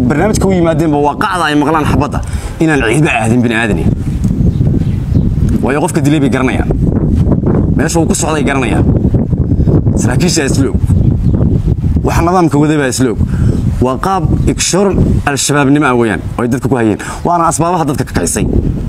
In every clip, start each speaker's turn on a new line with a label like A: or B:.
A: barnaamijka u yimaadeenba waa qacda ay maqlaan xabadda inaan ciidba aadin bini aadani waayo qofka dilay bay garanayaan meesha uu ku socday garanayaan saraakiisha isloog waxa nidaamka waday baa isloog waa qaab igshoor al-shabaabnimo ah weeyaan oo ay dadka ku hayeen waana asbaabaha dadka ka kacisay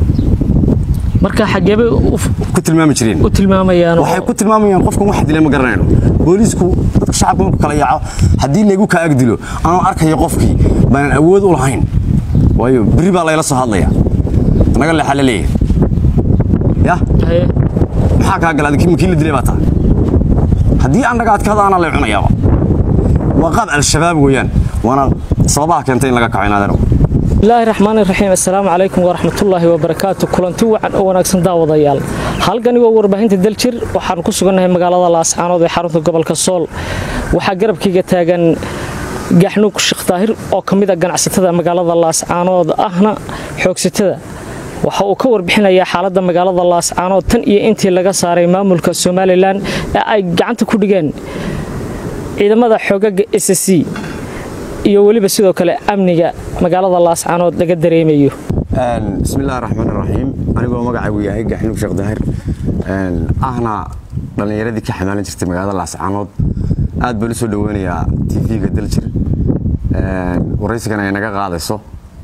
B: marka xageebay u-
A: ku tilmaami jireen
B: u tilmaamayaan oo-
A: waxay ku tilmaamayaan qofkan wax dilay ma garanayno booliisku dadka shacabka markuu kala yaaco haddii laygu kaa ag dilo anoo arkayo qofkii baanan awood u lahayn waayo berri baa layla soo hadlaya naga leexaa la leeyahay ya
B: Haye.
A: maxaa kaa gala adkii makii la dilay baa taa haddii annaga adkaada anaa lay cunayaaba waa qaab al-shabaab weeyaan waana sababaha keentay in laga kaco inaadero
B: bismillaahi raxmaani raxiim assalaamu calaykum waraxmatullaahi wabarakaatu kulanti wacan oo wanaagsan daawadayaal halkani waa warbaahinta daljir waxaan ku sugannahay magaalada laascaanood ee xarunta gobolka sool waxaa garabkayga taagan gaxnuug sheekh daahir oo ka mid a ganacsatada magaalada laascaanood ahna xoogsatada waxa uu ka warbixinayaa xaaladda magaalada laascaanood tan iyo intii laga saaray maamulka somalilan ee ay gacanta ku dhigeen ciidamada xoogaga s c iyo weliba sidoo kale amniga magaalada laascaanood laga dareemayo
A: bismi illaahi raxmaan raxiim anigoo magacaygu yahay gaxnuug sheekh daahir ahna dhallinyaradii ka xamaalan jirtay magaalada laascaanood aad baan u soo dhoweynayaa tv-ga daljir waraysigana ay naga qaadayso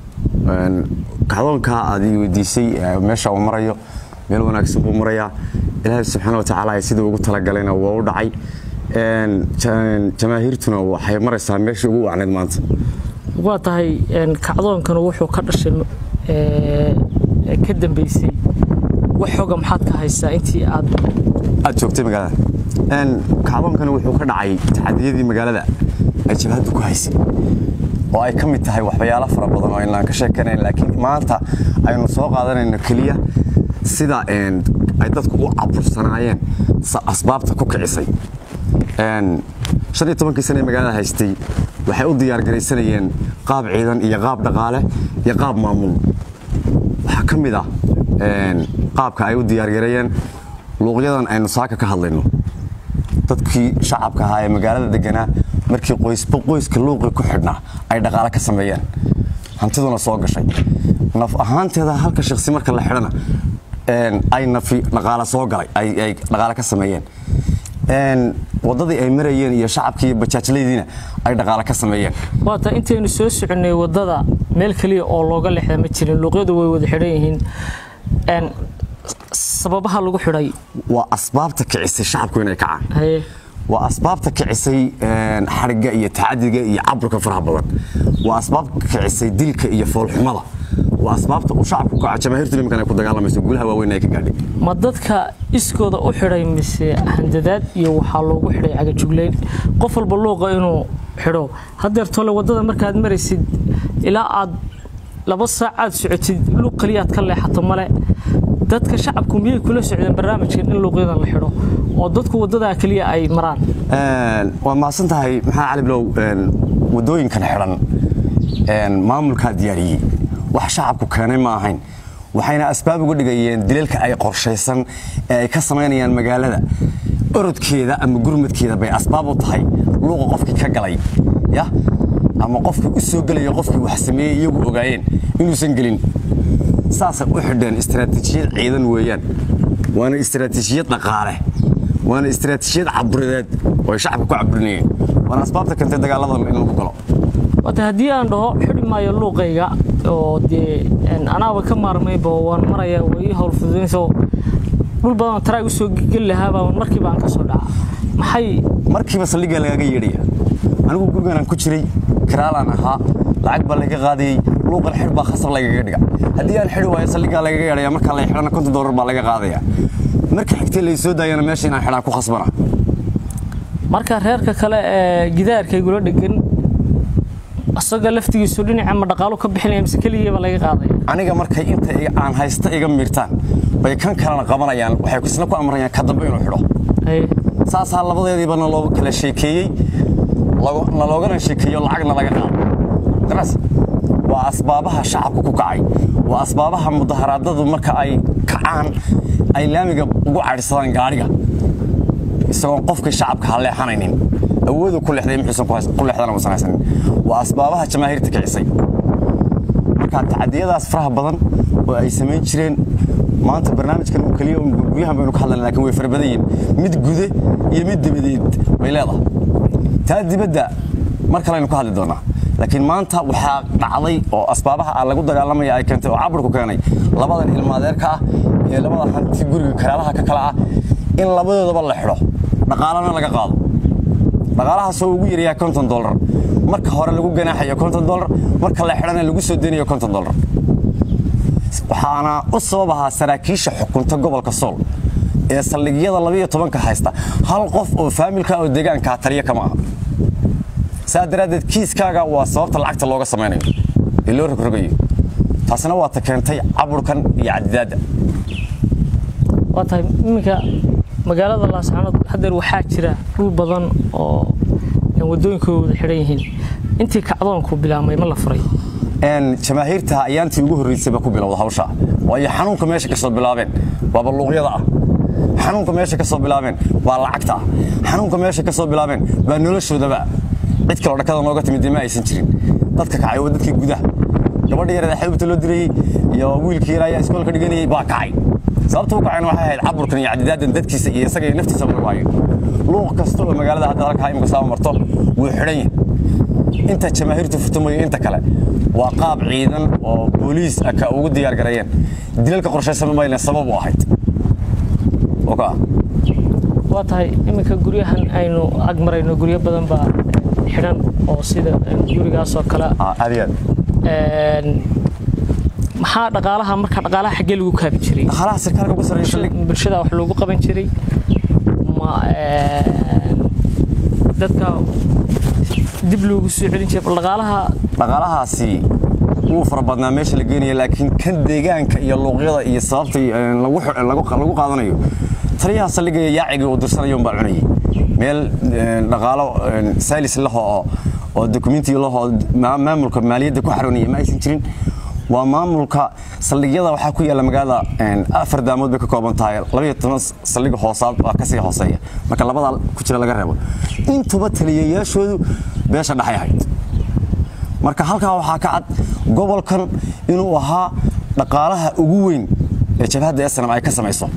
A: kacdoonkaa aad ii weydiisay eh, meesha uu marayo meel wanaagsan buu marayaa ilaahay subxaana watacaala sidii ugu talagalayna waa u dhacay Een, ja- jamaahiirtuna waxay maraysaa meeshii ugu wacnayd maanta
B: waa tahay een, kacdoonkanu wuxuu ka dhashay ee, ee ka dambeysay wax xoga maxaad ka haysaa intii aad
A: aad joogtay magaalada Een, kacdoonkani wuxuu ka dhacay taxadiyadii magaalada ay jabhaddu ku haysay oo ay ka mid tahay waxyaalo fara badan oo inaan ka sheekanayn laakiin maanta aynu soo qaadanayno keliya sida een, ay dadku u cabursanaayeen sa- asbaabta ku kicisay Een, shan iyo tobankii sane ee magaalada haystay waxay u diyaargaraysanayeen qaab ciidan iyo qaab dhaqaale iyo qaab maamul waxaa ka mid ah een, qaabka ay u diyaargareeyeen luuqyadan aynu saaka ka hadlayno dadkii shacabka ahaa ee magaalada deganaa markii qoysba qoyska luuqii ku xidhnaa ay dhaqaale ka sameeyeen hantiduna soo gashay naf ahaanteeda halka shakhsi marka la xidhana een, ay nafi dhaqaale soo galay ay ay dhaqaale ka sameeyeen Een, waddadii ay marayeen iyo shacabkii iyo bajaajlaydiina ay dhaqaale ka sameeyeen
B: waa tahay intaynu soo soconnay waddada meel keliya oo looga leexda ma jirin luuqyadu way wada xidhan yihiin Een, sababaha lagu xidhay
A: waa asbaabta kicisay shacabku inay kacaan
B: haye
A: waa asbaabta kicisay een, xadhigga iyo tacadiga iyo caburka faraha badan waa asbaabta kicisay dilka iyo foolxumada waa asbaabta uu shacabku kaco jamaahiirtu nimankan ay ku dagaalamayso guulaha waaweyn ay ka gaadhay
B: ma dadka iskooda u xidhay mise handadaad iyo waxaa loogu xidhay cagajugleyn qof walba luuqa inuu xidho haddeer tole waddada markaad maraysid ilaa aad laba saacaad socotid luuq keliyaad ka leexato male dadka shacabku miyay kula socdeen barnaamijkan in luuqyadan la xidho oo dadku waddadaa keliya ay maraan
A: Een, waa mahadsan tahay maxaa cali bilow een, waddooyinkan xidhan een, maamulkaa diyaariyey wax shacabku keenay ma ahayn waxayna asbaab uga dhigayeen dilalka ay qorshaysan ee ay ka samaynayaan magaalada orodkeeda ama gurmadkeeda bay asbaab u tahay luuqa qofkii ka galay ya ama qofkii u soo gelaya qofkii wax sameeyey iyagu ogaayeen inuusan gelin saasay u xidheen istaraatiijiyad ciidan weeyaan waana istaraatiijiyad dhaqaale waana istaraatiijiyad caburideed oo ay shacabka ku caburinayeen waana asbaabta keentay dagaaladan in lagu galo
B: waata haddii aan dhaho xidhi maayo luuqayga oo dee een, anaaba ka maarmayba waan maraya way ii howl fududaynayso dhul badan taraag u soo geli lahaabaa markiiba aan ka soo dhaca maxay
A: markiiba saldhiggaa lagaaga yeedhaya anigu gurigaan aan ku jiray kiraalaan ahaa lacag baa laga qaadayey luuqan xidh baa khasab lagaga dhiga haddii aan xidhi waayo saldhiggaa lagaga yeedhaya markaa la xidhana konton doolar baa laga qaadaya marka xigtay lay soo daayana meesha inaan xidhaan ku khasbana
B: marka reerka kale ee gidaarkaygula dhegan asaga laftigiisu dhinaca ma dhaqaalo ka bixinaya mise keligiiba laga qaadaya
A: aniga markay inta iga- aan haysta iga miirtaan bay kan kalena qabanayaan waxay isna ku amrayaan ka dambe inuu xidho
B: Haye.
A: saasaa labadeediiba naloo kala sheekeeyey lago- naloogana sheekeeyo lacagna laga qaado garas waa asbaabaha shacabka ku kacay waa asbaabaha mudaharaadadu marka ay kacaan ay laamiga ugu cadhisadaan gaadhiga isagoon qofkii shacabka ha leexanaynin awoodu ku leexday muxuusan ku leexdana uusan haysanin waa asbaabaha jamaahiirta kicisay marka tacadiyadaas faraha badan oo ay samayn jireen maanta barnaamijkan uu keliya guryahan baynu ka hadlayna lakin way fara badan yihiin mid gude iyo mid dibadeed bay leedahay taa dibadda mar kaleynu ka hadli doonaa laakiin maanta waxaa dhacday oo asbaabaha aan lagu dagaalamaya ay keentay oo caburku keenay labadan ilmaadeerka ah ee labada hanti guriga karaalaha ka kala ah in labadoodaba la xidho dhaqaalana laga qaado dhaqaalahaasoo ugu yaryahay konton dolar marka hore lagu ganaaxayo konton dolar marka la xidhana lagu soo deynayo konton dolar waxaana u sabab ahaa saraakiisha xukunta gobolka sool ee saldhigyada labiyo tobanka haysta hal qof oo faamilka oo deegaankaa taliya kama aha saa daraaddeed kiiskaaga waa sababta lacagta looga samaynayo ee loo rogrogayo taasina waa ta keentay caburkan iyo cadidaadda
B: waa tahay iminka magaalada laascaanood haddeer waxaa jira dhul badan oo wadooyinkooda xidhan yihiin intii kacdoonku bilaabmay ma la furay
A: jamaahiirta ayaantii ugu horraysayba ku bilowda hawsha waayo xanuunka meesha ka soo bilaabeen waa balluuqyada ah xanuunka meesha ka soo bilaabeen waa lacagta ah xanuunka meesha ka soo bilaabeen baa noloshoodaba cid kaloo dhakada nooga timid ma aysan jirin dadka kacay waa dadkii gudaha gabadha yareed xaybta loo dirayey iyo wiilkii yaraa ayaa iskoolka dhiganayay baa kacay sababta u kacayna waxay ahayd caburkan iyo cadidaadan dadkiisa iyo isaga iyo naftiisa lagu hayo luuq kasta oo magaalada hadda halkaa imika saaba marto wuu xidhan yahay inta jamaahiirtu furtamayo inta kale waa qaab ciidan oo booliis ka ugu diyaar gareeyeen dilalka qorshaysan mayna sabab u ahayd
B: waa tahay iminka guryahan aynu ag marayno guryo badan baa xidhan oo sida gurigaasoo kale maxaa dhaqaalaha marka dhaqaalaha xaggee lagu kaabi jiray
A: dhaqaalaha sarkaalka ugu sarreeya
B: bulshada wax loogu qaban jiray ma dadka dib loogu soo celin jiray dhaqaalaha
A: dhaqaalahaasi wuu fara badnaa meesha la geenaya laakiin kan deegaanka iyo luuqyada iyo sababta lagu qaadanayo taliyaha saldhigaya yaacigii uu dirsanayo baa cunayay meel dhaqaalo saalis laho oo dokumenti laho maamulka maaliyadda ku xaroonaya ma aysan jirin waa maamulka saldhigyada waxaa ku yaalla magaalada afar daamood bay ka kooban tahay labayo toban saldhig hoosaad baa kasii hooseeya marka labadaa ku jira laga reebo intuba taliyayaashoodu beesha dhexay ahayd marka halkaa waxaa ka cad gobolkan inuu ahaa dhaqaalaha ugu weyn ee jabhadda esnam ay ka samayso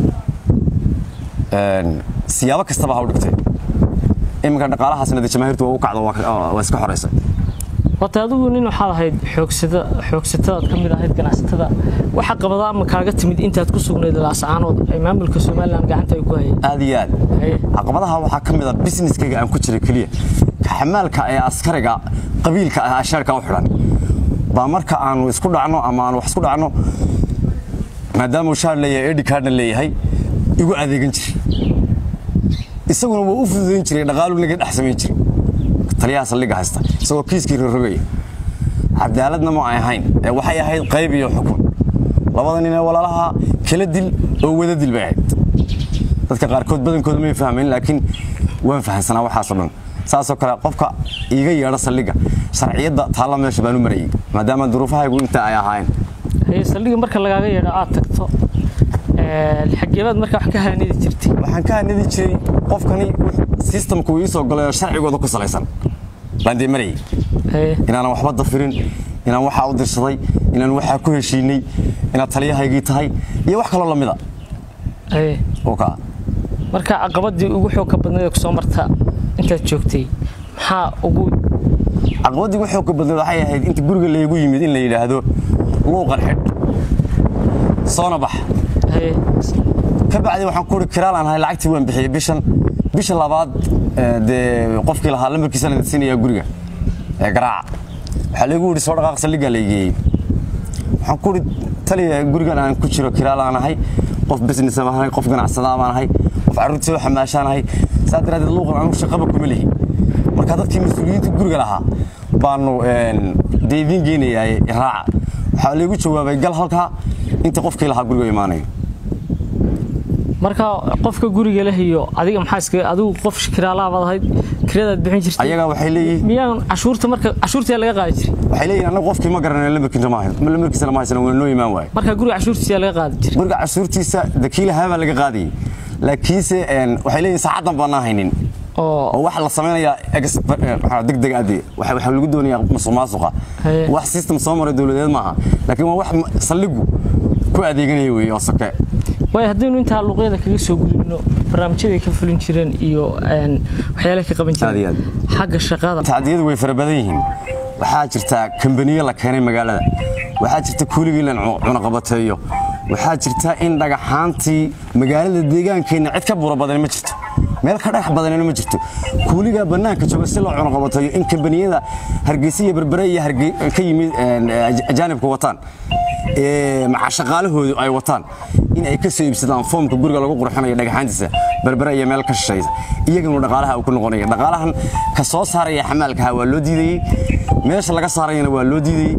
A: siyaabo kastaba ha u dhigtay iminka dhaqaalahaasna dee jamaahiirtu waa u kacdo waa iska xoraysay
B: wata adigu nin waxaad ahayd xoogsada xoogsatadaad ka mid ahayd ganacsatada waxa qabada ama kaaga timid intaad ku sugnayd laascaanood ay maamulka somalilan gacanta ay ku hayeen
A: aad iyo aad caqabadaha waxaa ka mid a businesskayga aan ku jiray keliya xamaalka ee askariga qabiilka ah ashaarka u xidhan baa marka aanu isku dhacno ama aanu wax isku dhacno maadaama uu shaar leeyahay edi kaadhna leeyahay igu adeegan jiray isaguna waa u fududayn jiray dhaqaalu naga dhex samayn jiray taliyaha saldhigga haysta isagoo kiiskii rorogaya cadaaladna ma ay ahayn ee waxay ahayd qayb iyo xukun labada nin ee walaalaha kala dil oo wada dil bay ahayd dadka qaarkood badankooda may fahmayn laakiin waan fahansanaa waxaasoo dhan saasoo kale qofka iiga yeedha saldhigga sharciyadda taalla meesha baan u marayay maadaama duruufahaygu inta ay ahaayeen
B: saldhigga marka lagaaga yeedho aad tagto xageebaad marka wax ka haanidi jirtay
A: waxaan ka hanidi jiray qofkani sistamku ii soo galay oo sharcigooda ku salaysan baan dee marayay inaanan waxba dafirin inaan waxaa u dirsaday inaan waxaa ku heshiinay inaad taliyahaygii tahay iyo wax kaloo lamida
B: marka caqabadii ugu xoogka badnayd ee kusoo marta intaad joogtay maxaa ugu
A: caqabadii ugu xoogka badnayd waxay ahayd inta guriga laygu yimid in la yidhaahdo luuqan xidh soona bax ka bacdi waxaan ku uri kiraalaan ahay lacagtii waan bixiyey bishan bisha labaad dee qofkii lahaa lambarkiisa la siinaya guriga ee garaaca waxaa laygu yidhi soo dhaqaaq saldhiggaa laygeeyey waxaan ku uri taliya gurigan aan ku jiro kiraalaan ahay qof business baan ahay qof ganacsada baan ahay qof carruurtii soo xamaashaan ahay saa daraaddeed luuqan anigu shaqaba kuma lihi marka dadkii mas-uuliyiinta guriga lahaa baanu dee idiin geynayaa raaca waxaa laygu jawaabay gal halkaa inta qofkii lahaa guriga imaanayo
B: marka qofka guriga leh iyo adiga maxaa iska adigu qof kiraalaha baad ahayd kiradaad bixin jirtay
A: ayaga waxay leeyihiin
B: miyaan cashuurta marka cashuurtii laga qaadi jiray
A: waxay leeyihiin anagu qofkii ma garanay lambarkiisa ma hayn lambarkiisa ma haysan waa noo imaan waaye
B: marka guriga cashuurtiisa laga qaadi jiray
A: guriga cashuurtiisa dakiila haabaa laga qaadayay laakiinse waxay leeyihiin saacadan baanaa haynin
B: oo
A: oo waxa la samaynayaa degdeg adi waxa lagu doonayaa musuq maasuqa
B: Haye.
A: wax system soo maray dowladeed maaha laakiin waa wax saldhigu ku adeeganaya weeye oo soke
B: waayo haddaynu intaa luuqyada kaga soo gudubno barnaamijyaday ka fulin jireen iyo een, waxyaalaha ka qaban
A: Aad iyo
B: jireen
A: aad.
B: xagga shaqada
A: tacdiyadu way fara badan yihiin waxaa jirta kambaniyo la keenay magaalada waxaa jirta kuuligii la cunaqabateeyo waxaa jirta in dhagaxaantii magaalada deegaankeenna cid ka bura badan ma jirto meel ka dhagax badanina ma jirto kuuligaa bannaanka jooga si loo cunaqabateeyo in kambaniyada hargeysa iyo berbere iyo Hargey- ka yimid een, aj- ajaanibka wataan ee, maca shaqaalahoodu ay wataan in ay ka soo iibsadaan foomka guriga lagu qurxinayo dhagaxaantiisa berbere iyo meel ka shishaysa iyagana dhaqaalaha uu ku noqonaya dhaqaalahan ka soo saaraya xamaalkaha waa loo diidayey meesha laga saarayana waa loo diidayey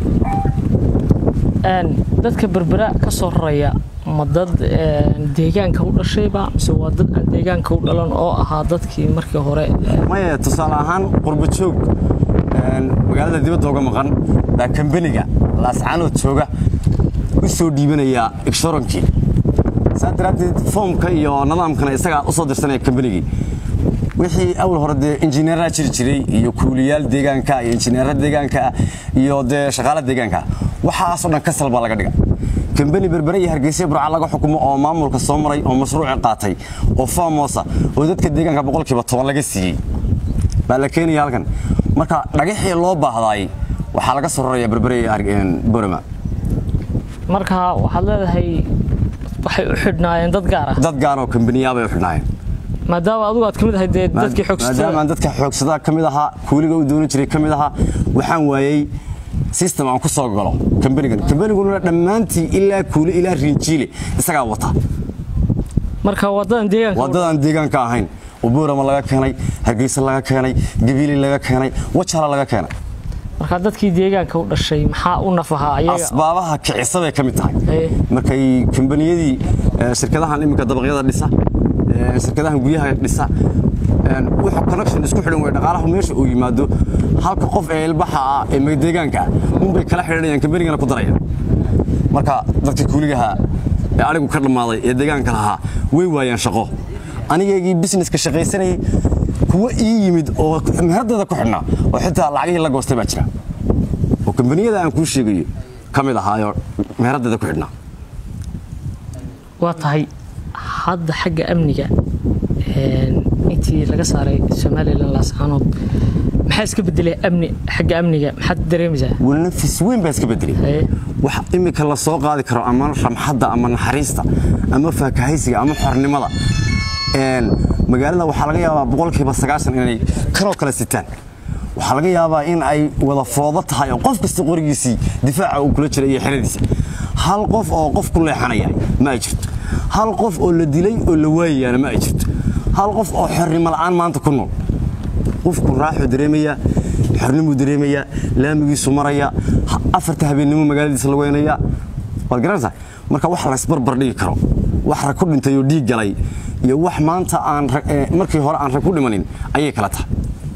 B: Een, dadka berbera ka soo raraya ma dad een, deegaanka u dhashayba mise waa dad aan deegaanka u dhalan oo ahaa dadkii markii hore
A: maya tusaale ahaan qurbo joog een, magaalada dibadda uga maqan baa kambaniga laascaanood jooga u soo dhiibanaya igshoronkii saa daraaddeed foomka iyo nidaamkana isagaa u soo dirsanaya kambanigii wixii awal hore dee injineeraa jiri jiray iyo kuuliyaal deegaanka iyo injineera deegaanka iyo dee shaqaala deegaanka waxaasoo dhan kasal baa laga dhiga kambani berbere iyo hargeysa burca laga xukumo oo maamulka soo maray oo mashruuci qaatay oo faamosa oo dadka deegaanka boqolkiiba toban laga siiyey baa la keenaya halkan marka dhagaxii loo baahdaay waxaa laga soo raraya berbere iyo Harge- borama
B: marka waxaad leedahay waxay u xidhnaayeen dad gaar ah
A: dad gaar oo kambaniyaa bay u xidhnaayeen
B: maadaama adigu aad ka mid ahayd dee dadkii
A: maadaama
B: xoogsatada
A: aan dadka xoogsadaa ka mid ahaa kuuliga u doonan jiray ka mid ahaa waxaan waayey system aan ku soo galo kambanigan kambaniguna dhammaantii ilaa kuuli ilaa rinjiile isagaa wata
B: marka wadadan deegaanka u
A: wadadaan deegaanka ahayn oo boorama laga keenay hargeysa laga keenay gabiili laga keenay wajala laga keenay
B: marka dadkii deegaanka u dhashay maxaa u nafahaa ayaga
A: asbaabaha kicisa bay ka mid tahay
B: Ee.
A: markay kambaniyadii eh, shirkadahan iminka dabaqyada dhisa eh, shirkadahan guryaha dhisa een, wuxuu connection isku xidhan way dhaqaalaha meesha uu yimaado halka qof ee ilbaxa ah ee ma- deegaanka ah unbay kala xidhanayaan kambanigana ku darayaan marka dadkii kuuligaha ee anigu ka dhammaaday ee deegaanka lahaa way waayaan shaqo anigaygii businesska shaqaysanayay kuwa ii yimid oo meheradooda ku xidhnaa oo xitaa lacagihii la goostay baa jira oo kambaniyada aan kuu sheegayo ka mid ahaayoo meheradooda ku xidhnaa
B: waa tahay hadda xagga amniga een, intii laga saaray somalilan laascaanood maxaa iska bedelay amni xagga amniga maxaad dareemaysaa
A: walnafis weyn baa iska bedelay
B: Ee.
A: wax imika la soo qaadi karo ama ramxadda ama naxariista ama faakahaysiga ama xornimada een, magaalada waxaa laga yaabaa boqolkiiba sagaashan inay kanoo kale sitaan waxaa laga yaabaa in ay wada foodo tahay oo qof kasta qorigiisii difaaca uu kula jira iyo xeradiisa hal qof oo qof ku leexanaya ma ay jirto hal qof oo la dilay oo la waayayaana ma ay jirto hal qof oo xornimo la'aan maanta ku nool qofku raaxuu dareemayaa xornimuu dareemayaa laamigiisu maraya ha- afarta habeennimo magaaladiisa lagu weynaya waad garanaysaa marka wax laysbarbar dhigi karo wax rag ku dhintay oo dhiig galay iyo wax maanta aan rag- eh, markii hore aan rag ku dhimanin ayay kala tahay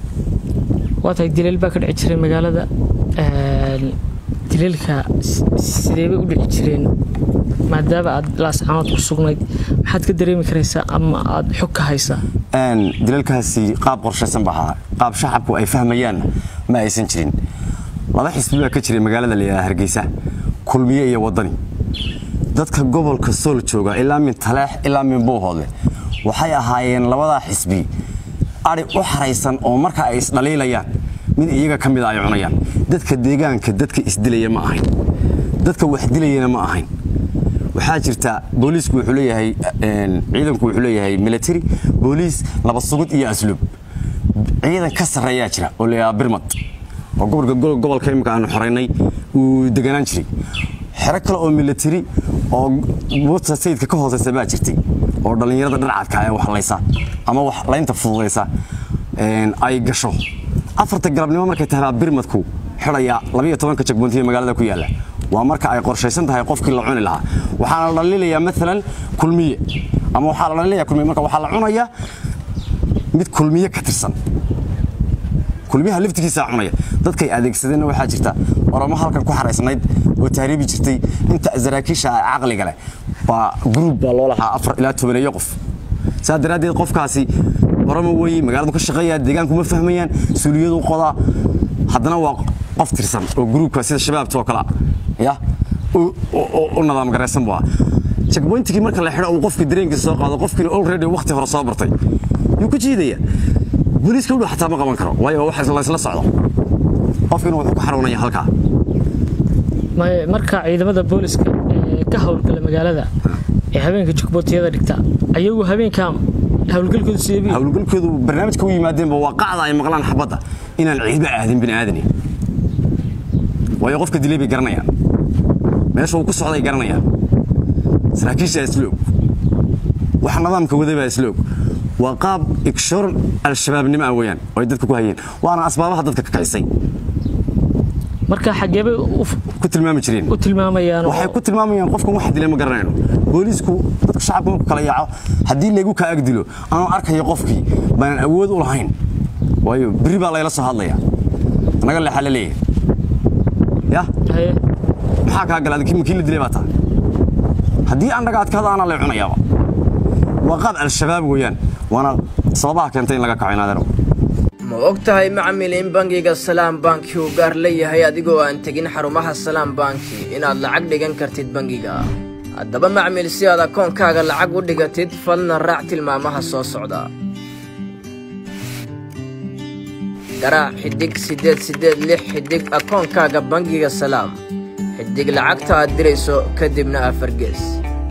B: waa tahay dileel baa ka dhici jiray magaalada een, dileelka s- sidee bay u dhici jireen maadaama aad laascaanood ku sugnayd maxaad ka dareemi karaysaa ama aad xog ka haysaa
A: Een, dilalkaasi qaab qorshaysan baa ahaa qaab shacabku ay fahmayaanna ma aysan jirin laba xisbi baa ka jiray magaalada la yidhaha hargeysa kulmiye iyo wadani dadka gobolka sool jooga ilaa min taleex ilaa min buuhoodle waxay ahaayeen labadaa xisbi ari u xaraysan oo marka ay isdhaliilayaan mid iyaga ka mida ay cunayaan dadka deegaanka dadka isdilaya ma ahayn dadka wax dilayana ma ahayn waxaa jirta booliisku wuxuu leeyahay een, ciidanku wuxuu leeyahay military booliis laba sugid iyo asluub ciidan ka sarreeyaa jira oo la birmad oo gobolka go- gobolka imika aanu xoraynay uu deganaan jiray xero kale oo military oo buurta sayidka ka hooseysa baa jirtay oo dhallinyarada dharcadka ee wax laysa ama wax laynta fududaysa een, ay gasho afarta galabnimo markay tahay birmadku xidhaya labiyo tobanka jagboontiya magaalada ku yaalla waa marka ay qorshaysan tahay qofkii la cuni lahaa waxaana la dhalilayaa maalan kulmiye ama waxaa la dhalilayaa kulmiye marka waxaa la cunayaa mid kulmiye ka tirsan kulmiyaha laftigiisa cunaya dadkay adeegsadeenna waxaa jirta oramo halkan ku xaraysnayd oo tahriibi jirtay inta saraakiisha caqliga leh baa gruub baa loo lahaa afar ilaa tobaneeyo qof saa daraaddeed qofkaasi oromo weeye magaaladu ka shaqeeya deegaanku ma fahmayaan suuliyadu qodaa haddana waa qof tirsan oo gruubka sida shabaabta oo kale ya u nadaam garaysan buu ah checkpointigii marka la xidho uu qofkii dareenkiisa soo qaado qofkiina already waqti hore soo bartay yuu ka jiidaya booliiska u dhow xataa ma qaban karo waayo wax laysla socdo qofkiina wuxuu ku xaruunaya halkaa
B: marka ciidamada booliska ee ka howlgala magaalada ee habeenka jukbootiyada dhigta ayagu habeenka howlgalkoodu sideebi
A: howlgalkoodu barnaamijka u yimaadeenba waa qacda ay maqlaan xabadda inaan ciidba aadin bini aadani waayo qofka dilay bay garanayaan meesha uu ku socday garanayaan saraakiisha isloog waxa nidaamka waday baa isloog waa qaab igshoor al-shabaabnimo ah weeyaan oo ay dadka ku hayeen waana asbaabaha dadka ka kaysay
B: marka xageebay
A: ku tilmaami jireen
B: u tilmaamayaan
A: waxay ku tilmaamayaan qofkan wax dilay ma garanayno booliisku dadka shacabka marku kala yaaco haddii laygu kaa ag dilo anoo arkayo qofkii baanan awood u lahayn waayo berri baa layla soo hadlaya naga leexaa la leeyahay ya maxaa kaa gala makii la dilay baa tahay haddii annaga adkaada anaa lay cunayaaba waa qaab al-shabaab weeyaan waana sababaha keentay in laga kaco inaadero
C: ma og tahay macmil in bangiga salaam banki uu gaar leeyahay adigoo aan tegin xarumaha salaam banki inaad lacag dhigan kartid bangiga haddaba macmil si aad akoonkaaga lacag u dhigatid fadna raac tilmaamaha soo socda garaac xidhig siddeed siddeed lix xidhig akoonkaaga bangiga salaam xidhig lacagta aad dirayso kadibna afargees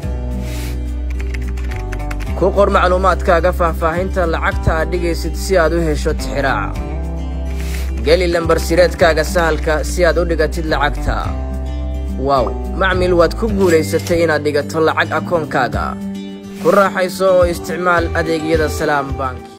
C: ku qor macluumaadkaaga faahfaahinta lacagta aad dhigaysid si aad u hesho tixiraaca geli lambarsireedkaaga sahalka si aad u dhigatid lacagta waaw macmil waad ku guulaysatay inaad dhigato lacag akoonkaaga ku raaxayso oo isticmaal adeegyada salaam bank